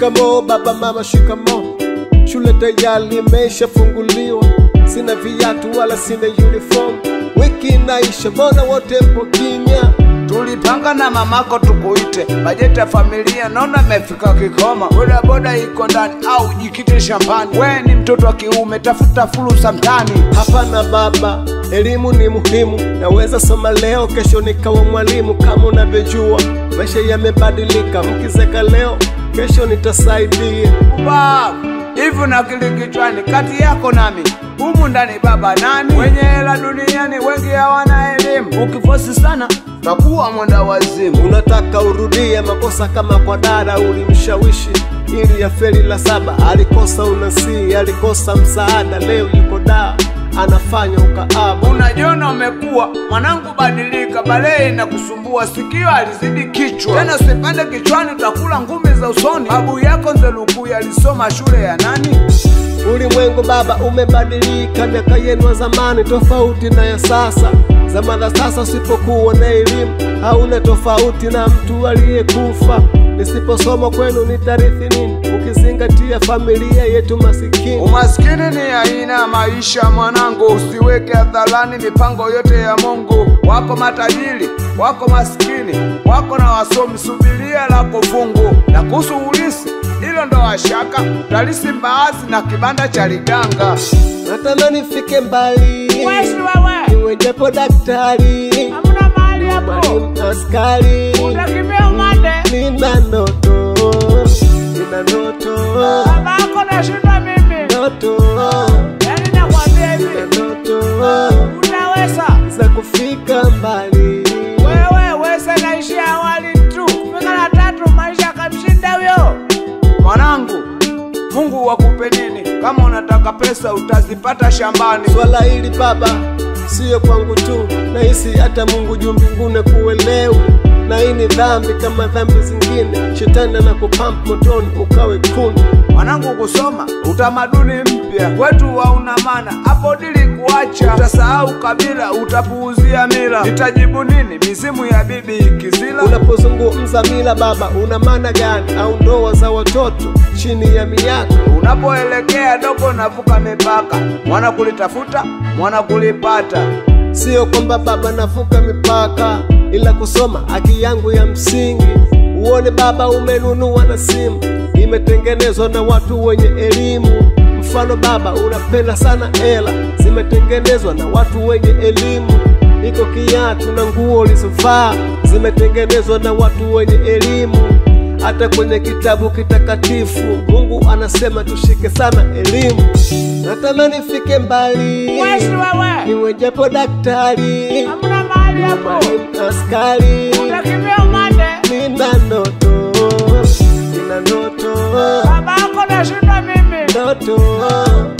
Shikamo baba mama, shikamo. Shule tayari imeshafunguliwa, sina viatu wala sina uniform. Wiki inaisha, mbona wote mpo kimya? Tulipanga na mamako tukuite, bajeti ya familia naona imefika kikoma. Bodaboda iko ndani au jikite shambani. We ni mtoto wa kiume, tafuta fursa mtani. Hapana baba, elimu ni muhimu. Naweza soma leo, kesho nikawa mwalimu. Kama unavyojua maisha yamebadilika, mkizeka leo, kesho nitasaidia. Ubavu hivi na akili kichwani, kati yako nami humu ndani baba nani? Wenye hela duniani wengi hawana elimu, ukifosi sana takuwa mwenda wazimu. Unataka urudie makosa kama kwa dada ulimshawishi ili ya feli la saba, alikosa unasii, alikosa msaada, leo yuko daa anafanya ukaabu. Unajiona umekuwa mwanangu, badilika, balee na kusumbua sikio alizidi kichwa. Tena usipande kichwani, utakula ngumi za usoni. Babu yako Nzelukuya alisoma shule ya nani? Ulimwengu baba umebadilika, miaka yenu ya zamani tofauti na ya sasa. Zama za sasa usipokuwa na elimu hauna tofauti na mtu aliyekufa. Nisiposoma kwenu nitarithi nini, ukizingatia familia yetu masikini? Umaskini ni aina ya maisha mwanangu, usiweke hadharani mipango yote ya Mungu. Wako matajiri, wako maskini, wako na wasomi, subiria lako fungu. Na kuhusu ulisi, hilo ndo washaka, utalisi mbaazi na kibanda cha liganga. Natamani fike mbali, Wesi wewe, niwe japo daktari, hamna mahali hapo, mwalimu, askari. utakimbia umande. Nina ndoto, nina ndoto, Baba yako nashinda mimi, ndoto, yani nakwambia nina hivi, ndoto unaweza za kufika mbali. wewe, weza naishia awali tu, kufika la tatu maisha yakamshinda huyo. Mwanangu, Mungu wakupe nini? Kama unataka pesa utazipata shambani. Swala hili baba, siyo kwangu tu, nahisi hata Mungu juu mbinguni kuelewi, na hii ni dhambi kama dhambi zingine. Shetani anakupamp motoni ukawe kuni. Mwanangu, kusoma utamaduni mpya kwetu hauna maana, hapo dili kuacha, utasahau kabila, utapuuzia mila. Nitajibu nini mizimu ya bibi ikizila? Unapozungumza mila baba, una maana gani? Au ndoa za watoto chini ya miaka? Unapoelekea dogo, navuka mipaka, mwana kulitafuta, mwana kulipata. Sio kwamba baba navuka mipaka, ila kusoma haki yangu ya msingi. Uone baba, umenunua na simu imetengenezwa na watu wenye elimu. Mfano baba, unapenda sana hela, zimetengenezwa na watu wenye elimu. Iko kiatu na nguo ulizovaa zimetengenezwa na watu wenye elimu. Hata kwenye kitabu kitakatifu Mungu anasema tushike sana elimu. Natamani fike mbali Wesi wewe, niwe japo daktari, hamna mahali hapo, mwalimu, askari. utakimbia umande. Nina ndoto, nina ndoto, Baba yako nashinda mimi, ndoto